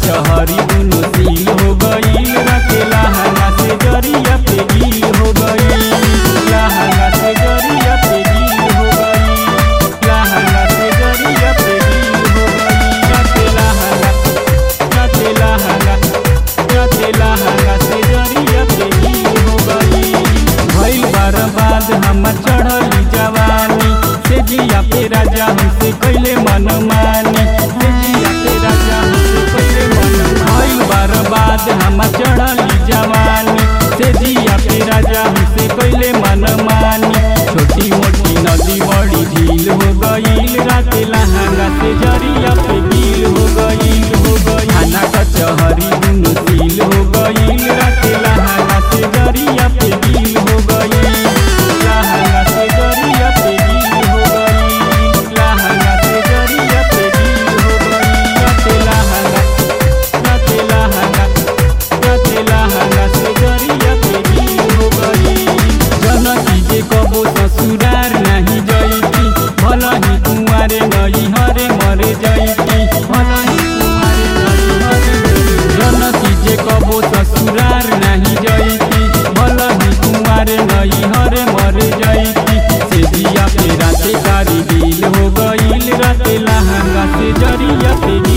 कचहरी दुनो सील हो गईल राते लहंगा से जरिया पे गील हो गईल लहंगा से जरिया पे गील हो गईल लहंगा से जरिया पे गील हो गईल राते लहंगा राते लहंगा राते लहंगा से जरिया पे गील हो गईल भइल बर्बाद हमर चढ़ली जवानी से जिया पे राजा हमसे कैले मन मानी से जिया पे राजा हमसे कैले मन भइल बर्बाद हमर चढ़ली जवानी से जिया पे राजा हमसे कैले मन मानी छोटी मोटी नदी बड़ी झील हो गईल राते लहंगा से जरिया पे गील हो गईल हो गईल थाना कचहरी दुनु सील हो गईल राते लहंगा से जरिया पे गील हो गईल लहंगा से जरिया पे गील हो गईल लहंगा से जरिया पे गील हो गईल राते लहंगा राते लहंगा राते लहंगा से जरिया पे गील हो गईल जनकी जे कबो ससुरार नहीं जईती भला ही कुंवारे नई हरे मरे जईती भला ही कुंवारे नई हरे जनकी जे कबो ससुरार नहीं जईती भला ही कुंवारे नई हरे मरे जईती से दिया पे राते कारी गील हो गईल राते लहंगा से जरिया पे